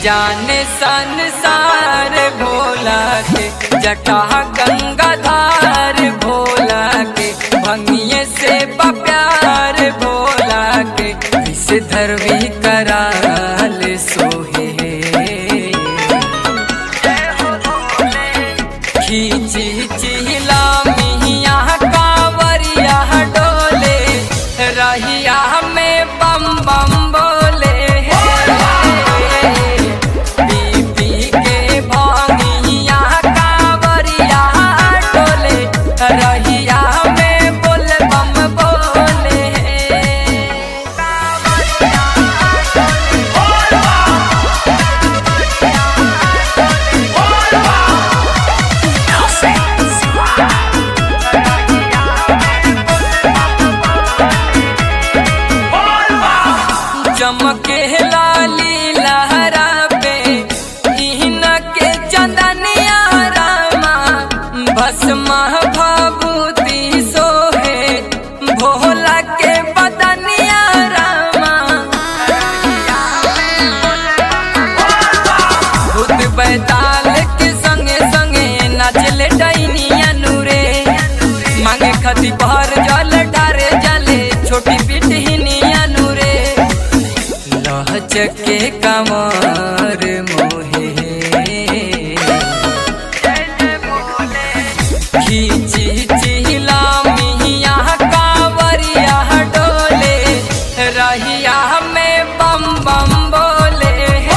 जाने संसार भोला के जटा गंगाधार भोला के भंगिए से प्यार भोला के इस धरवी कराल सोहे खींची चिहिला मिया कांवरिया डोले रहिया में बम बम बोले पी पी के भांगिया कांवरिया डोले रहिया में बोल बम बोले चमके लाली लहरा पे इहन के चंदनिया रामा भस्मा भभूति सोहे भोला के बदनिया रामा भूत बैताल के संगे संगे नाचले डैनिया नूरे मांगे खती बहर जल डारे जले छोटी पिटहिनिया नूरे लहचके कमर मोहे खींची चिहिला मिया कांवरिया डोले रहिया में बम बम बोले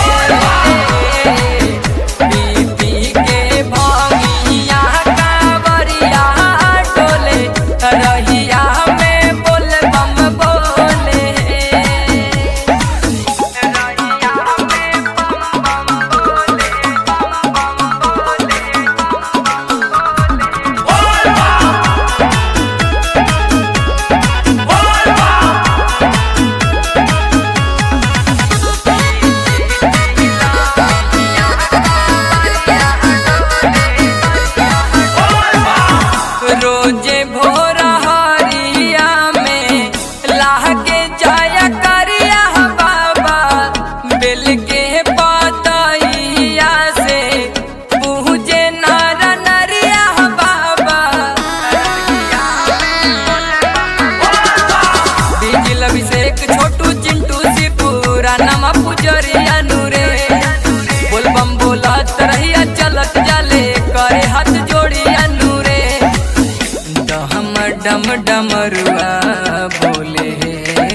पी पी के भांगिया कांवरिया डोले रहिया में बोल बम बोले रोजे भोर हरिया में लागे जाया करिया बाबा बेल के पतइया से पूजे नर नरिया बाबा बिजल अभिषेक छोटू चिंटू सी पूरा नमा पुजरिया नूरे बोल बम बोलत रहिया चलत जाले करे हाथ जोड़िया नूरे डम डम डमरुआ बोले